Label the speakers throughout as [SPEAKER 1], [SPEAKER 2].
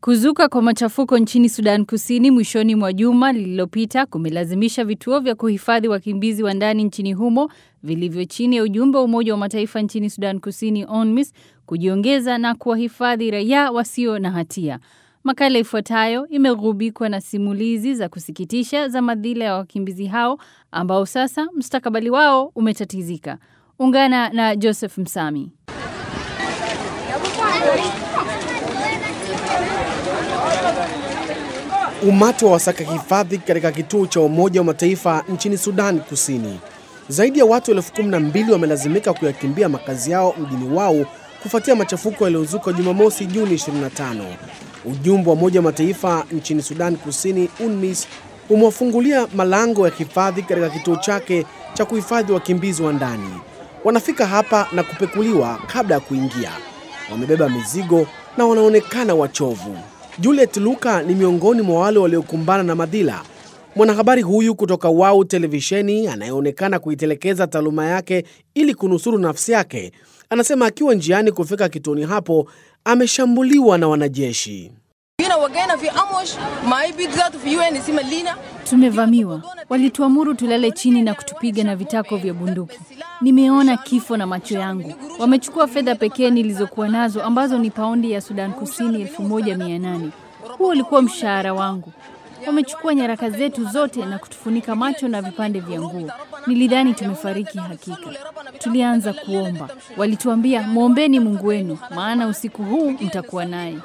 [SPEAKER 1] Kuzuka kwa machafuko nchini Sudan Kusini mwishoni mwa juma lililopita kumelazimisha vituo vya kuhifadhi wakimbizi wa ndani nchini humo vilivyo chini ya ujumbe wa Umoja wa Mataifa nchini Sudan Kusini UNMISS kujiongeza na kuwahifadhi raia wasio na hatia. Makala ifuatayo imegubikwa na simulizi za kusikitisha za madhila ya wakimbizi hao ambao sasa mustakabali wao umetatizika. Ungana na Joseph Msami.
[SPEAKER 2] Umati wa wasaka hifadhi katika kituo cha Umoja wa Mataifa nchini Sudan Kusini. Zaidi ya watu elfu kumi na mbili wamelazimika kuyakimbia makazi yao mjini wao kufuatia machafuko yaliyozuka Jumamosi Juni 25. Ujumbe wa Umoja wa Mataifa nchini Sudan Kusini UNMISS umewafungulia malango ya hifadhi katika kituo chake cha kuhifadhi wakimbizi wa ndani. Wanafika hapa na kupekuliwa kabla ya kuingia. Wamebeba mizigo na wanaonekana wachovu. Juliet Luka ni miongoni mwa wale waliokumbana na madhila. Mwanahabari huyu kutoka Wau televisheni anayeonekana kuitelekeza taaluma yake ili kunusuru nafsi yake, anasema akiwa njiani kufika kituoni hapo ameshambuliwa na wanajeshi.
[SPEAKER 1] Tumevamiwa, walituamuru tulale chini na kutupiga na vitako vya bunduki. Nimeona kifo na macho yangu. Wamechukua fedha pekee nilizokuwa nazo ambazo ni paundi ya Sudan Kusini 1800. Huo ulikuwa mshahara wangu. Wamechukua nyaraka zetu zote na kutufunika macho na vipande vya nguo. Nilidhani tumefariki hakika. Tulianza kuomba. Walituambia mwombeni Mungu wenu, maana usiku huu mtakuwa naye.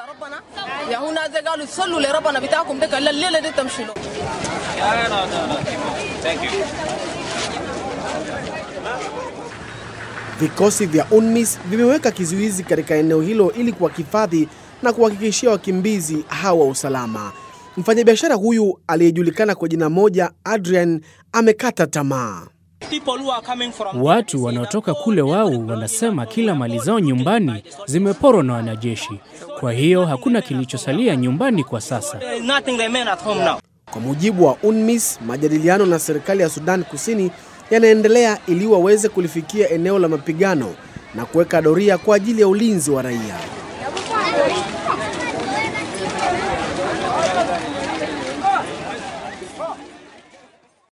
[SPEAKER 2] Vikosi vya UNMISS vimeweka kizuizi katika eneo hilo ili kuwahifadhi na kuhakikishia wakimbizi hawa usalama. Mfanyabiashara huyu aliyejulikana kwa jina moja Adrian amekata tamaa.
[SPEAKER 3] Watu wanaotoka kule wao wanasema kila mali zao nyumbani zimeporwa na wanajeshi, kwa hiyo hakuna kilichosalia nyumbani kwa sasa.
[SPEAKER 2] Kwa mujibu wa UNMISS, majadiliano na serikali ya Sudan Kusini yanaendelea ili waweze kulifikia eneo la mapigano na kuweka doria kwa ajili ya ulinzi wa raia.